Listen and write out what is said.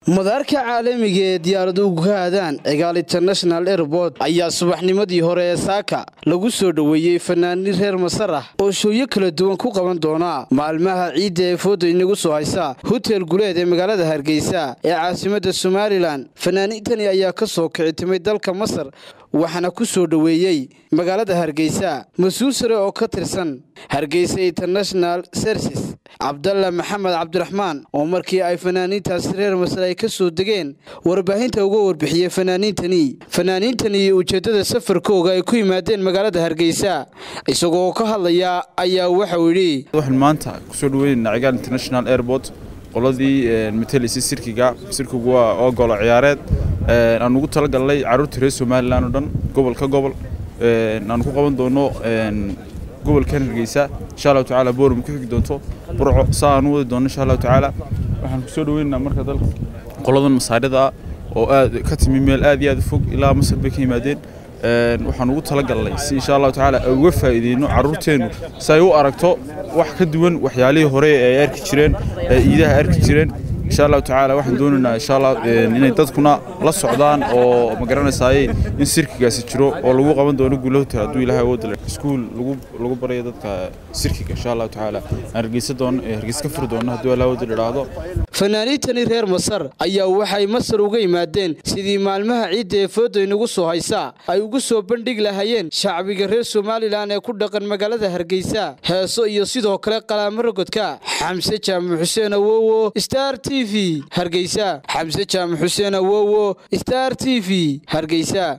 madaarka caalamiga ee diyaaraduhu ka aadaan cigaal international airport ayaa subaxnimadii hore ee saaka lagu soo dhoweeyey fanaaniin reer masar ah oo shooyo kala duwan ku qaban doona maalmaha ciidda ee fooda inagu soo haysa hotel guleed ee magaalada hargeysa ee caasimadda somalilan fanaaniintani ayaa ka soo kici timay dalka masar waxaana ku soo dhoweeyey magaalada hargeysa mas-uul sare oo ka tirsan hargeysa international services cabdalla maxamed cabdiraxmaan oo markii ay fanaaniintaasi reer masar ay ka soo degeen warbaahinta uga warbixiyey fanaaniintani fanaaniintani iyo ujeeddada safarkooga ay ku yimaadeen magaalada hargeysa isagoo ka hadlaya ayaa waxauu yidhi waxaan maanta kusoo dhaweynayna cigaal international airport qoladii matelaysay sirkiga sirkigu waa oo golo ciyaareed aan ugu talagalnay carruurta reer somalilan oo dhan gobol ka gobol aan ku qaban doono gobolkan hargeysa insha allahu tacaala booram ku xigi doonto burco saa aan u wadi doono insha allahu tacaala waxaan kusoo dhaweynaynaa marka dalka qoladan masaarida ah oo aad ka timi meel aad iyo aad u fog ilaa masar bay ka yimaadeen waxaan ugu talagalnay si insha allahu tacaala ay uga faa'iideyno carruurteennu si ay u aragto wax ka duwan waxyaalihii hore ee ay arki jireen ee iidaha arki jireen insha allahu tacaala waxaan doonaynaa insha allah inay dadkuna la socdaan oo ma garanaysaayey in sirkigaasi jiro oo lagu qaban doono guula hotel hadduu ilaahay awoodda leh iskuul lagu lagu barayo dadka sirkiga insha allahu tacaala aan hargeysa doono hargeysa ka furi doono hadduu ilaahay awoodda idhaahdo fanaaniintani reer masar ayaa waxay masar uga yimaadeen sidii maalmaha ciidda ee fooda inagu soo haysa ay ugu soo bandhigi lahayeen shacbiga reer somalilan ee ku dhaqan magaalada hargeysa heeso iyo sidoo kale qalaamo rogodka xamse jaamac xuseen awowo star t v hargeysa xamse jaamac xuseen awowo star t v hargeysa